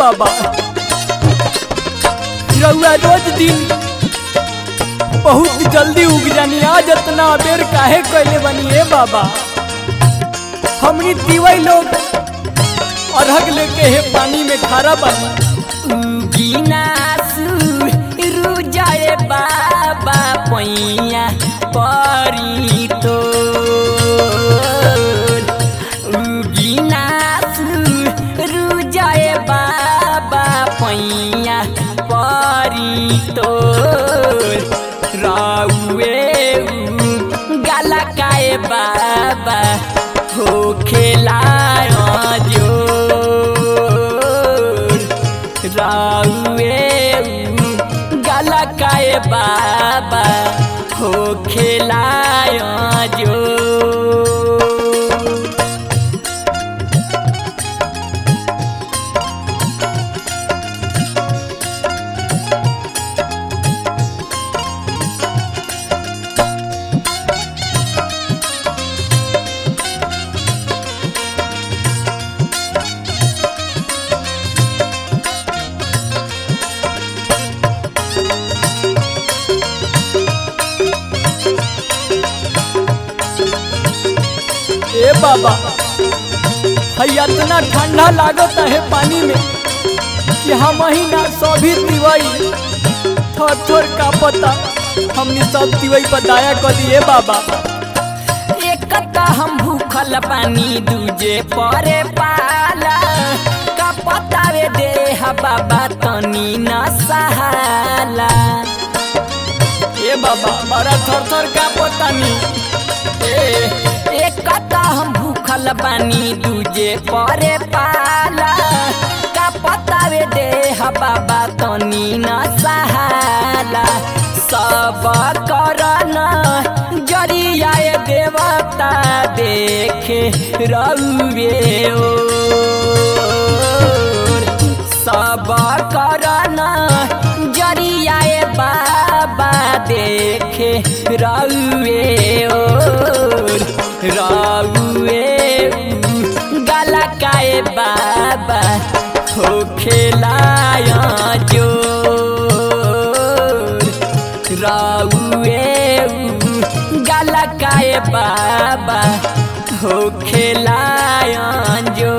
बाबा रउआ रोज दिन बहुत जल्दी उग जानी आज इतना बेर काहे कैले बनी ए बाबा हमनी तीवई लोग अरहग लेके हे पानी में खारा बनी उगिनासु रुजाए बाबा पैया परी तो उगिनासु रुजाए बाबा पैया परी तो राउए गाला काए बाबा हो खेलायो जो राउए गाला काए बाबा हो खेलाय जो ए बाबा हई इतना ठंडा लागत है पानी में कि हम ही ना सभी तिवई थोर थोर का पता हमने सब तिवई पर दया कर दिए बाबा एक त हम भूखल पानी दूजे परे पाला का पतावे देह बाबा तनी न सहाला ए बाबा बड़ा थर थर का पता नहीं ए एक त हम भूखल पानी दूजे परे पाला का पतावे देह बाबा तनी न सहाला सब करन जरियाए देवता देखे रउए ओ सब करन जरियाए बाबा देखे रउए ओ रउए गाला काए बाबा हो खेलाय जो रउए गाला काए बाबा हो खेलाय जो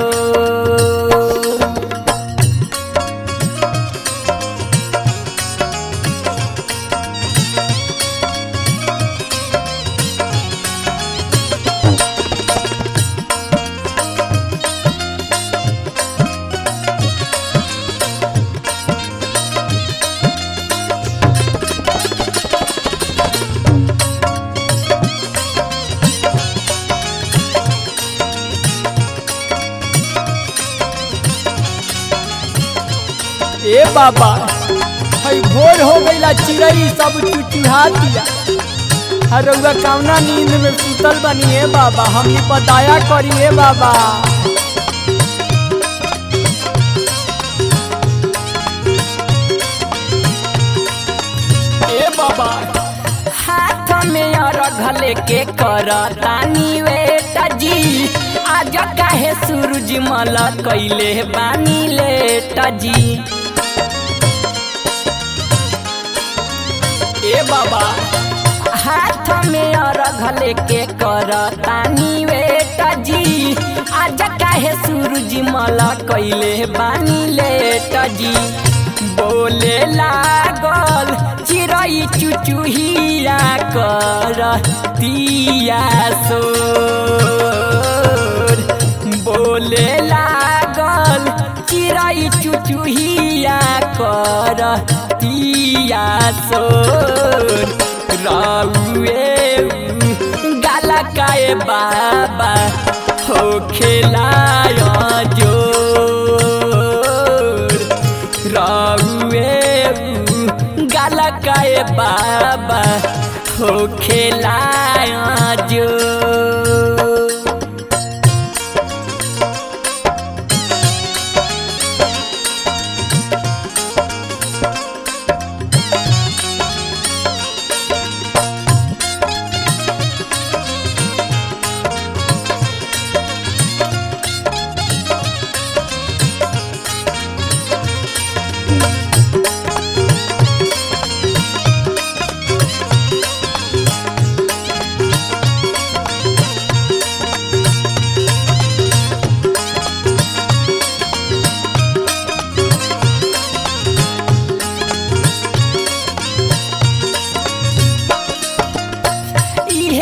ए बाबा हई भोर हो गईला चिड़ई सब चुचुहा दिया हर रउआ कौना नींद में सुतल बनी ए बाबा हमनी पर दया करी ए बाबा ए बाबा हाथ में अरघ लेके करतानी वेटा जी आज काहे सूरज मल कैले बानी लेटा जी ए बाबा हाथ में अरघ लेके करतानी वेटा जी आज काहे सूरज मल कैले बानी लेटा जी बोले लागल चिड़ै चुचुहिया कर दिया सोर बोले लागल चिड़ै चुचुहिया कर दिया सोर राउए गाला काए बाबा हो खेलाय जो राउए गाला काए बाबा हो खेलाय जो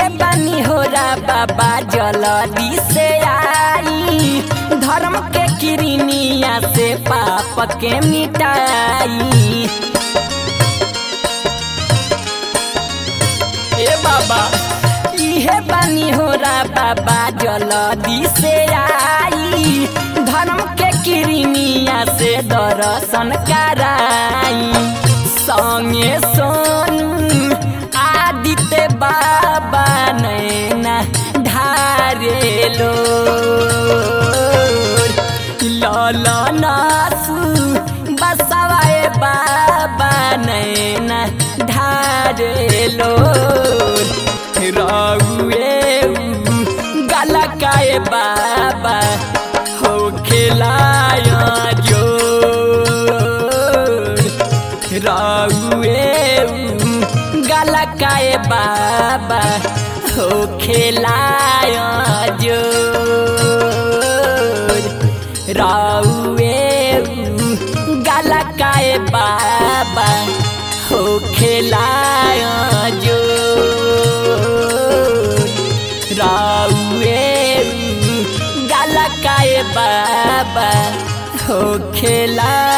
इहे बानी हो रा बाबा जल्दी से आई धर्म के किरनिया से पाप के मिटाई ए बाबा इहे बानी हो रा बाबा जल्दी से आई धर्म के किरनिया से दर्शन कराई संगे सोनू आदित्य बाबा नैना ढारेलो ललनासु बसवाए बाबा नैना ढारेलो रउए गलकाए बाबा हो खिलाया जो रउए गलकाए बाबा हो खिलाया जो रउए गलकाए बाबा हो खिलाया जो रउए गलकाए बाबा हो खेला